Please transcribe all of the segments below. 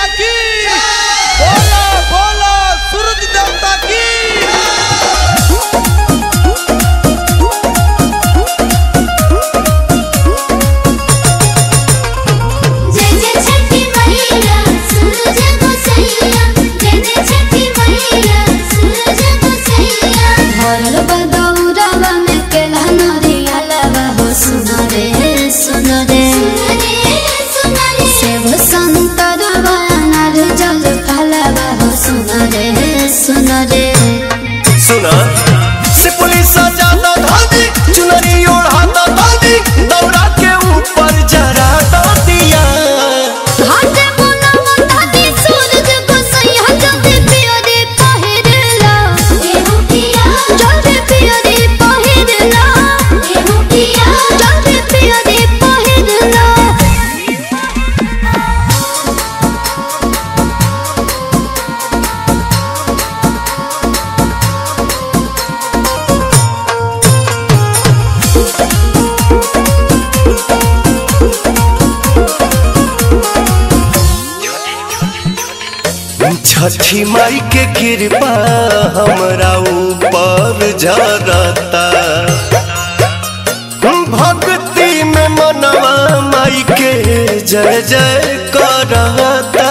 मैया की बोलो बोलो सूरज देवता की जय जय छठी मैया सूरज को सैया जय जय छठी मैया सूरज को सैया भरल बदौरवा में केला नरिया लवा हो सुनो रे सुनो रे सुनो रे सेव संतरवा अनार जल फलवा हो सुनो रे सुनो रे सुना से पुलिस ज्यादा धादी चुनरी ओढ़ाता दादी दौरा के ऊपर जरा दिया घाटे मुना मुंडाती सूरज को सैया जल्दी पियो रे पहिरला एहु पिया जल्दी पियो रे पहिरला एहु पिया जल्दी पियो रे पहिरला छठी माई के कृपा हमरा ऊपर जरता भक्ति में मनवा माई के जय जय करता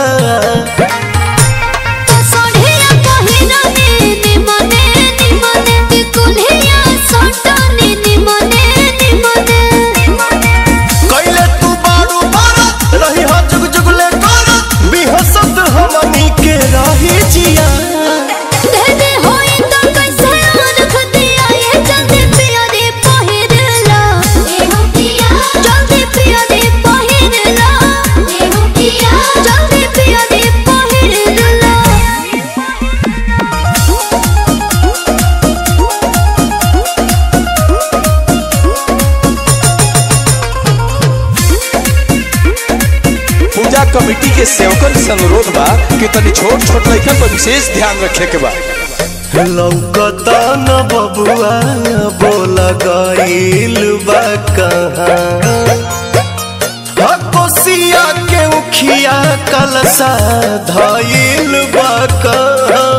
तो सोढ़िया पहिरने निमने निमने कुल्हिया सोटने निमने निमने कैले तू बारू बारत रही हा जुग जुगले करत बिहसत हमनी के रही जिया देदे होई तो कैसे रख दिया ये जल्दी पिया रे पहिरला एहु पिया जल्दी पिया रे पहिरला एहु पिया जल्दी पिया रे पहिरला पूजा कमेटी के सेवकन से अनुरोध बा कि तनी छोट छोट लड़कन पर विशेष ध्यान रखे के बा लौकता न बबुआ बोल गईल बा कहाँ हा कोसिया के उखिया कलसा धईल बा कहाँ